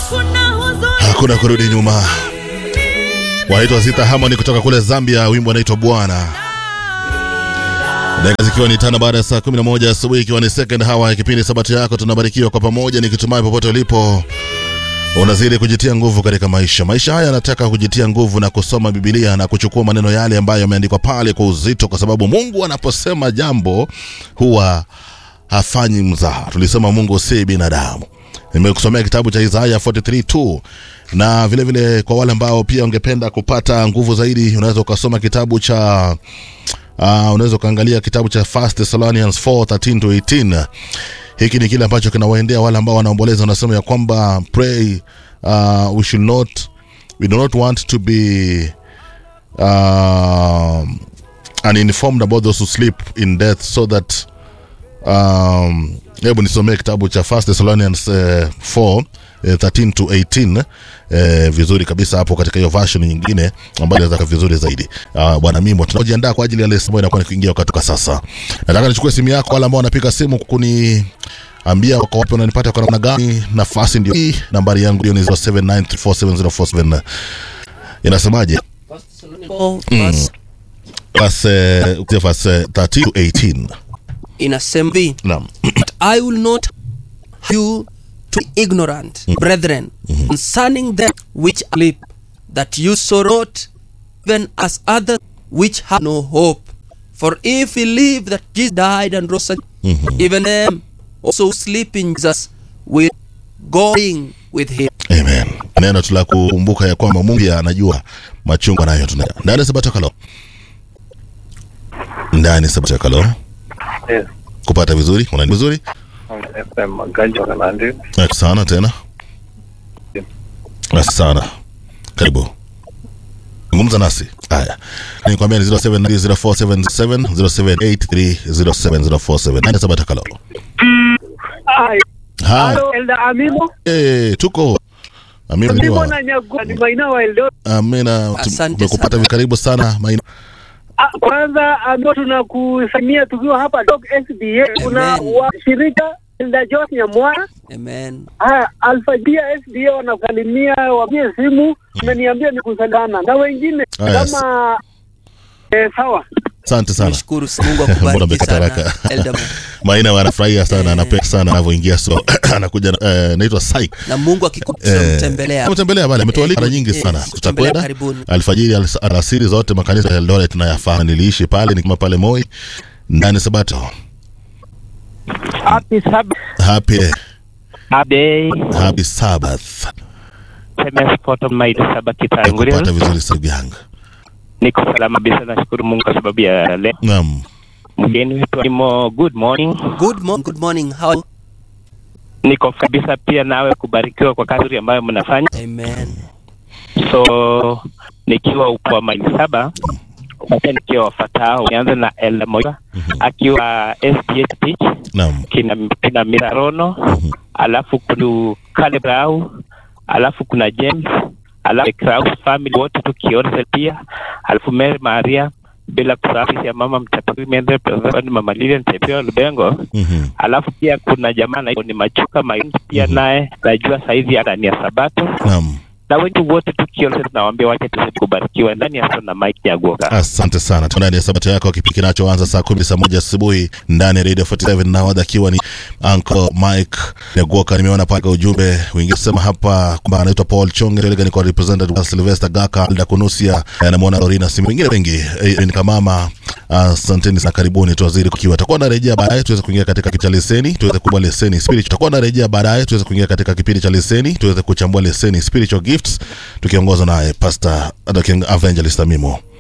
hakuna kurudi nyuma. Wanaitwa Zita Harmony kutoka kule Zambia, wimbo unaitwa Bwana. Dakika zikiwa ni tano baada ya saa 11 asubuhi, ikiwa ni second hour ya kipindi Sabato yako, tunabarikiwa kwa pamoja, nikitumai popote ulipo unazidi kujitia nguvu katika maisha. Maisha haya yanataka kujitia nguvu na kusoma Biblia na kuchukua maneno yale ambayo yameandikwa pale kwa uzito, kwa sababu Mungu anaposema jambo huwa hafanyi mzaha. Tulisema Mungu si binadamu. Nimekusomea kitabu cha Isaya 43:2 na vile vile kwa wale ambao pia ungependa kupata nguvu zaidi, unaweza ukasoma kitabu cha uh, unaweza ukaangalia kitabu cha First Thessalonians 4:13 to 18 hiki ni kile ambacho kinawaendea wale ambao wanaomboleza wanasema ya kwamba pray uh, we should not we do not want to be uh, uninformed about those who sleep in death so that um, hebu nisomee kitabu cha First Thessalonians uh, 4 eh, 13 to 18 eh, vizuri kabisa hapo katika hiyo version nyingine ambayo inaweza kuwa vizuri zaidi. Uh, bwana Mimo, tunajiandaa kwa ajili ya lesson ambayo inakuwa ni kuingia wakati kwa sasa. Nataka nichukue simu yako, wale ambao wanapiga simu kuni ambia wako wapi unanipata kwa namna gani. Nafasi ndio hii, nambari yangu hiyo ni 0793470447 inasemaje? Verse Verse eh, verse 13 to 18. inasema hivi Naam. But I will not have you to be ignorant, brethren, concerning them which sleep, that you so wrought, even as others which have no hope. For if we believe that Jesus died and rose again, even them also who sleep in Jesus will going with him. Amen. Neno tu la kukumbuka ya kwamba Mungu pia anajua machungu anayo tunayo. Ndani ya Sabato Kalo. Ndani ya Sabato Kalo. Yes. Kupata vizuri, unani vizuri? FM Maganji wa Kanandi. Asante sana tena. Asante sana. Karibu. Zungumza nasi. Haya. Nikwambia ni 07904777 0783070447. Ndani ya Sabato Kalo. Ai, Ha. halo Elda Amimo. Eh, tuko. Amina Amimo niwa. na Nyagua ni maina wa Eldoret. Amina. Asante Tumekupata sana. karibu sana. Maina. Ah, Kwanza Amimo tunakusalimia tukiwa hapa Dog SDA. Kuna Amen. washirika Elda Jos Nyamwara. Amen. Ah, Alfajia SDA wanasalimia wapie simu. Ameniambia nikusalana na wengine Ah, yes. kama eh, sawa. Asante sana. Nishukuru sana. Mungu Mbona akubariki umekata sana. haraka? Elderman. Maina wanafurahia sana, Eh. anapenda sana anavyoingia, so anakuja eh, naitwa Sai Na Mungu Eh, akikutembelea. ametembelea pale, ametualika mara nyingi Eh, sana. tembelea Tutakwenda karibuni. alfajiri, alas- alasiri, zote makanisa ya Eldoret tunayafahamu. Niliishi pale nikima pale Moi ndani Sabato. Happy Sabbath. Happy Day. happy Sabbath. Sema sport on my Sabbath Kupata kitangulia. vizuri sababu yangu. Niko salama kabisa, nashukuru Mungu kwa sababu ya leo. Naam. Mgeni wetu Imo, good morning. Good morning. Good morning. How are you? Niko kabisa pia nawe kubarikiwa kwa kazi nzuri ambayo mnafanya. Amen. So nikiwa upo wa maili saba sasa nikiwa wafatao, nianze na Ella Moya akiwa SDH Beach, Naam. kina, kina Mirarono, alafu kuna Caleb Rau, alafu kuna James, alafu Kraus family wote tukiona pia, alafu Mary Maria, bila kusahau ya mama mchapakazi Mende President Mama Lilian Chepeo Lubengo, Mhm. alafu pia kuna jamaa na ni Machuka Maingi pia naye najua saizi hata ni ya Sabato Naam. na wengi wote tukiona tunawaambia wache tuzidi kubarikiwa ndani ya Sona Mike Nyagoka. Asante sana. Tuko ndani ya sabato yako, kipindi kinachoanza saa kumi saa moja asubuhi ndani ya Radio 47 na wadha akiwa ni Uncle Mike Nyagoka. Nimeona pale kwa ujumbe wengine sema hapa kwamba anaitwa Paul Chonge Relega, ni kwa representative wa Sylvester Gaka Alda Kunusia, eh, namuona Lorina Simu, wengine wengi eh, ni kamama. Asanteni sana, karibuni tuwazidi kukiwa. Tutakuwa narejea baadaye tuweze kuingia katika kipindi cha leseni, tuweze kubwa leseni spiritual. Tutakuwa narejea baadaye tuweze kuingia katika kipindi cha leseni, tuweze kuchambua leseni spiritual gifts, tukiongozwa naye Pastor Dr. Evangelist Amimo.